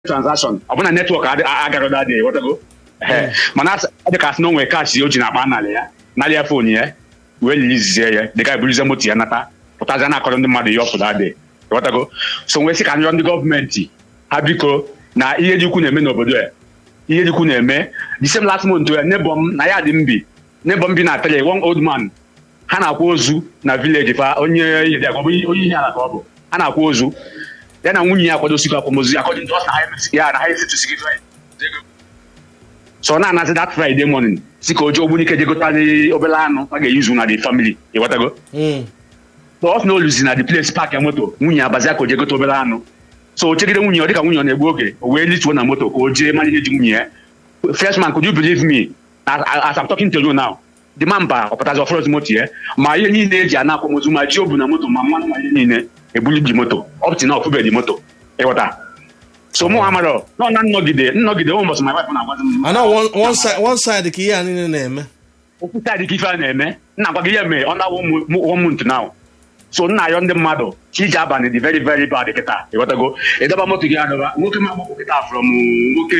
transaction ọ bụ na netwọk agaghị adịghị ghọtago mana ọ dị ka asị na o nwere kaachị o ji na-akpa narị ya narị ya fon ya wee lilizie ya dịka eburizie moto ya nata pụtazie na-akọrọ ndị mmadụ ihe ọpụta adị ghọtago so nwee sị ka nrọ ndị gọọmenti ha biko na ihe dị ukwu na-eme n'obodo ya ihe dị ukwu na-eme the same last month ya nebọ m na ya dị mbi nebọ m bi na tele one old man ha na-akwa ozu na vileji fa onye onye ihe ala ka ọ bụ ha na-akwa ozu ya na nwunye ya akwadosikwa akwamozu ya according to us na ha ya na ha esitụsigi so na anazi that friday morning si ka oji ogbunike jegotali obere anụ a ga-eyuzu na the family ịghọtago so ọ sị na oluzi na the place park ya moto nwunye abazia ka o jegote obere anụ so o chegide nwunye ọ dịka nwunye ọ na-egbu oge o wee lituo na moto ka o jee mara ihe ji nwunye ya freshman could you believe me as, as I'm talking to you now the man ba ọpụtazi ọfọrọzi moto ya ma ihe niile eji ana akwamozu ma ji obu na moto ma mmanụ ma ihe niile ebulibdi moto ọpụti na ọfụbedi moto ịghọta so mụ amarọ nọ na nnọgide nnọgide ụmụ mbọsị my wife na-agwazi m ana one side one side ka ihe a niile na-eme okwu saịdị ka ife a na-eme nna agwa gị ihe mee ọ na one month now so nna ayọ ndị mmadụ chi iji abalị dị very very bad kịta ịghọtago ịdọba moto gị adọba nwoke ma agbapụ kịta from nwoke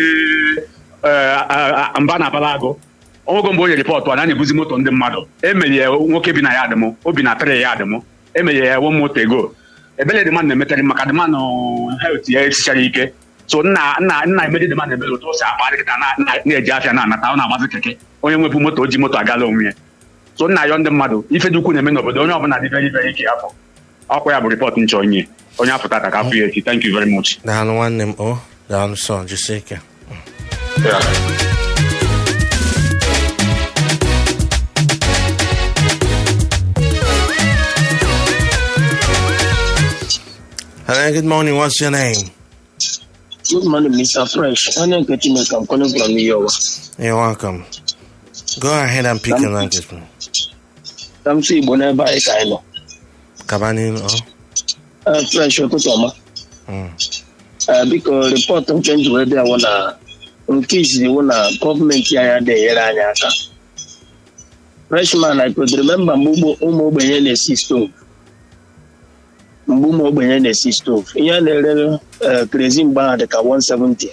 mba na abala agụ ọnwego mgbe o nyere ripọtụ a na na-ebuzi moto ndị mmadụ emere ya nwoke bi na ya adịmụ obi na tịrị ya adịmụ emere ya one moto ego ebele dị mmadụ na-emetarị maka dị mmadụ helt ya esichara ike so nna nna nna emedi dị mmadụ ebele otu o si akpa kịta na-eji afịa na-anata ọ na-agbazi keke onye nwebu moto o ji moto agala onwe ya so nna ayọ ndị mmadụ ife dị ukwu na-eme n'obodo onye ọbụla dị very very ike afọ ọkwa ya bụ ripọtụ nchọ onye onye afọ tata ka afọ ya echi thank you very much daalụ nwanne m o daalụ sọ jisie ike Hello, good morning. What's your name? Good morning, Mr. Fresh. Onye nke Chineke, I'm calling from Iyowa. You're welcome. Go ahead and pick your language, man. Ka m si Igbo n'ebe anyị ka anyị nọ. Kaba n'ihu. Eh, Fresh ụtụtụ ọma. Mm. Eh, Biko, rịpọtụ nke nji wee bịa wụ na nke izizi wụ na gọọmenti anyị adịghị enyere anyị aka. Freshman, I could remember mgbe ụmụ- ụmụ ogbenye na-esi stove. Mgbe ụmụ ogbenye na-esi stove. Ihe a na-ere eh, kerozin mgbe ahụ dị ka 170,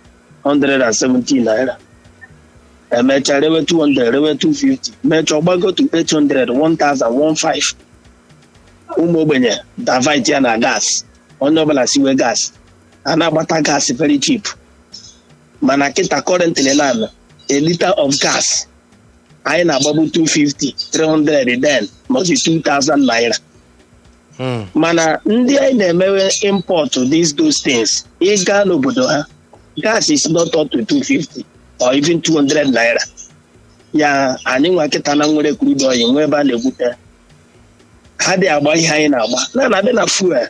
170 naira. emechaa rewe 200 rewe 250 mechaa ọgbago to 800 1000 ụmụ ogbenye davit ya na gas onye ọbụla siwe gas a na-agbata gas very cheap mana kịta currently na a liter of gas anyị na-agbabu 250 300 then maọbụ 2000 naira Mm. mana ndị anyị na-emewe import these those things ịga n'obodo ha gas is not up to 250 or even 200 naira ya anyị nwa kịta na nwere crude oil nwee ebe a na-egwute ha dị agba ihe anyị na-agba na na-abịa na fuel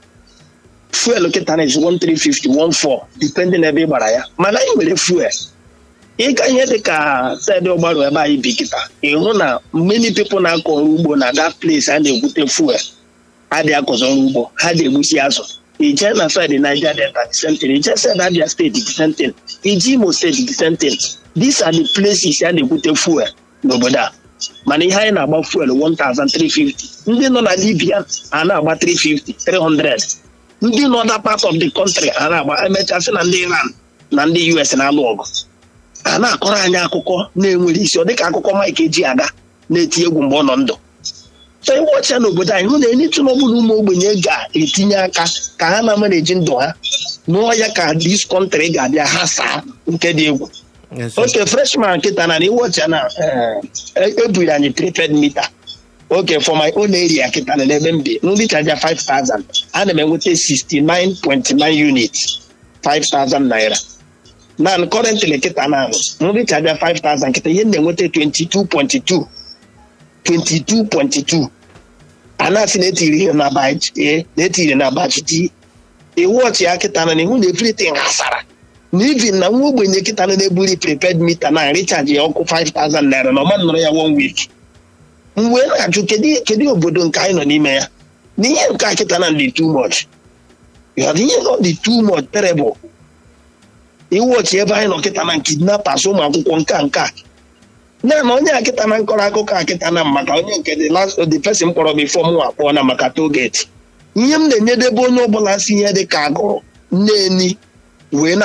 fuel kịta na is 1350 14 depending na ebe ị gbara ya mana anyị nwere fuel ịga ihe dị ka saịdị ọgbarụ ebe anyị bi kịta ịhụ na many people na-akọ ọrụ ugbo na that place a na-egwute fuel adịghị akọzọ ọrụ ugbo ha dị egbusi azụ ije na saịdị Niger Delta the same thing ije saịdị Abia steeti the same thing ije Imo steeti the same thing these are the places a na-egwute fuel n'obodo a mana ihe anyị na-agba fuel 1350 ndị nọ na Libya a na-agba 350 300 ndị nọ na part of the country a na-agba emechasị na ndị Iran na ndị US na-alụ ọgụ a na-akọrọ anyị akụkọ na-enwere isi ọ dịka akụkọ Mike eji aga na-eti egwu mgbe ọ nọ ndụ so ịwọcha n'obodo anyị hụ na enyitu n'ọbụla ụmụ ogbenye ga-etinye aka ka ha na-amaneji ndụ ha nụọ ya ka dis kọntrị ga-abịa ha saa nke dị egwu Yes, yes. oke freshman nkịta na ịwọcha na eh, ebiri anyị prepaid mita oke for my own area kịta na n'ebe m bi nri chaja 5000 ana m enweta 69.9 units 5000 naira na currently kịta na nri chaja 5000 kịta ihe m na-enweta 22.2 22.2 a na-asị na etiri ihe na batch A na etiri na batch T iwu ọchị ya kịta na ihu na everything hasara na even na nwa ogbenye kịta na na-eburi prepaid mita na recharge ya ọkụ 5000 naira na ọma nọrọ ya one week m wee na-ajụ kedu kedu obodo nke anyị nọ n'ime ya na ihe nke a kịta na dị too much ya dị ihe nọ dị too much terrible iwu ọchị ebe anyị nọ kịta na kidnappers ụmụ akwụkwọ nka nka na na onye akịta na nkọrọ akụkọ akịta na maka onye nke the last the person kpọrọ m ifo mụ akpọọ na maka toget ihe m na-enyedebe onye ọbụla si ihe dị ka agụrụ nneni wee